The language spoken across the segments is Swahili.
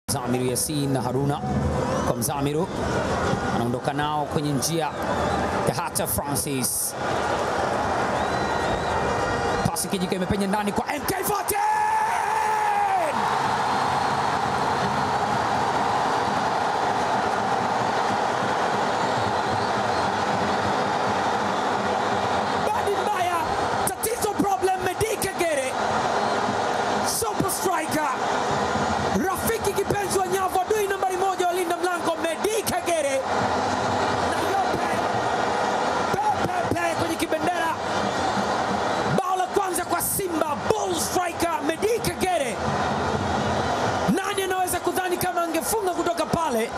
Zamiru Yasin na Haruna kwa Mzamiru, anaondoka nao kwenye njia. Kahata Francis, pasi kijika imepenya ndani kwa MK14 Badi mbaya, tatizo problem, Medi Kagere super striker, rafiki kipenzi wa nyavu, adui nambari moja walinda mlango Medi Kagere na yope pepepe kwenye kibendera. Bao la kwanza kwa Simba, bull striker Medi Kagere. Nani anaweza kudhani kama angefunga kutoka pale,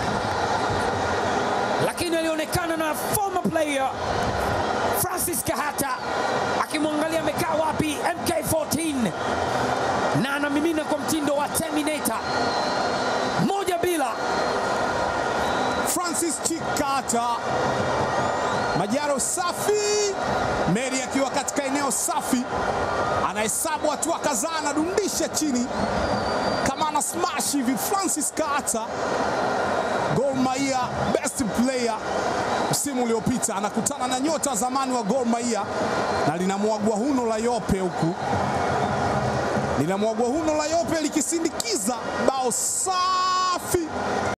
lakini alionekana na former player Francis Kahata akimwangalia amekaa wapi MK14 na anamimina kwa mtindo wa Terminator, moja bila. Francis Chikata Majaro safi, Meri akiwa katika eneo safi, anahesabu hatua kadhaa, anadundisha chini kama ana smash hivi. Francis Kata, Gor Mahia best player msimu uliopita, anakutana na nyota zamani wa Gor Mahia na linamwagwa huno la yope huku linamwagwa huno la yope likisindikiza bao safi